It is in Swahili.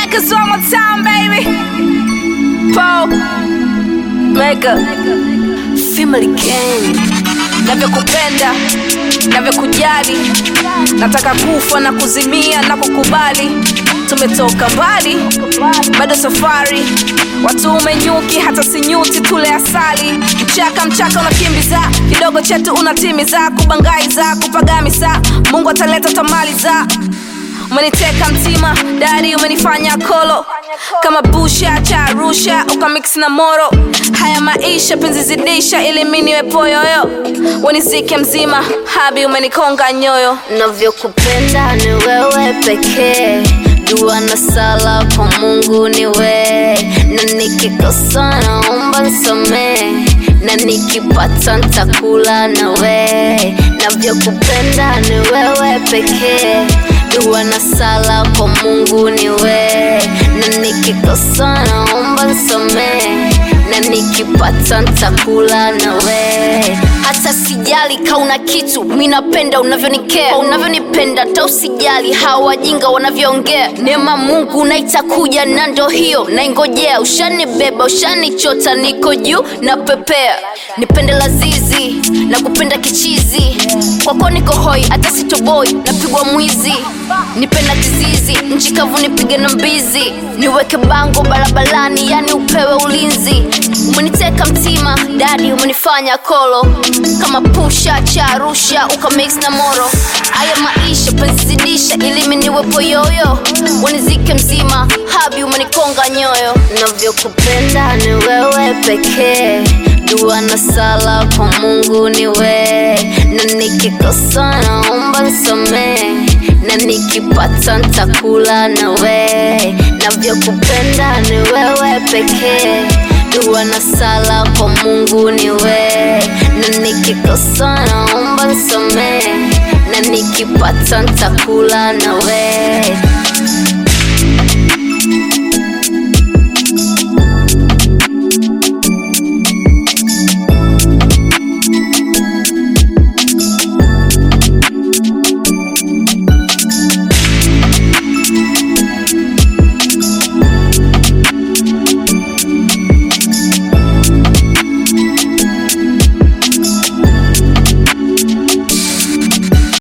Lakers one more time, baby. Paul, Mega, Family Gang. Navyokupenda, navyokujali, nataka kufa na kuzimia na kukubali. Tumetoka mbali, bado safari, watu umenyuki, hata sinyuti, tule asali. Mchaka mchaka unakimbiza, kidogo chetu unatimiza, kubangaiza, kupagamiza, Mungu ataleta tamaliza umeniteka mtima dari umenifanya kolo kama busha cha arusha ukamix na moro haya maisha penzi zidisha ili mi niwe poyoyo wenizike mzima habi umenikonga nyoyo navyokupenda ni wewe pekee dua na sala kwa mungu ni we na nikikosa naomba nsamee na nikipata ntakula na we navyokupenda ni wewe pekee dua na sala kwa mungu ni we na nikikosa naomba nsamee na nikipata ntakula na we hata sijali kauna kitu mi napenda unavyonikea unavyonipenda ta usijali hawa wajinga wanavyoongea neema mungu naitakuja na ndo hiyo naingojea ushanibeba ushanichota niko juu na pepea nipende lazizi na kupenda kichizi kwako niko hoi hata sitoboi napigwa mwizi nipenda kizizi nchi kavu nipige na mbizi niweke bango barabarani yani upewe ulinzi umeniteka mtima dadi umenifanya kolo kama pusha cha arusha ukamix na moro haya maisha penzizidisha ili miniwepo yoyo wanizike mzima habi umenikonga nyoyo navyokupenda ni wewe pekee dua na sala kwa mungu ni we na nikikosa naomba nsamee na nikipata ntakula na we navyokupenda ni wewe pekee dua na sala kwa mungu ni we na nikikosa naomba nsamee na nikipata ntakula na we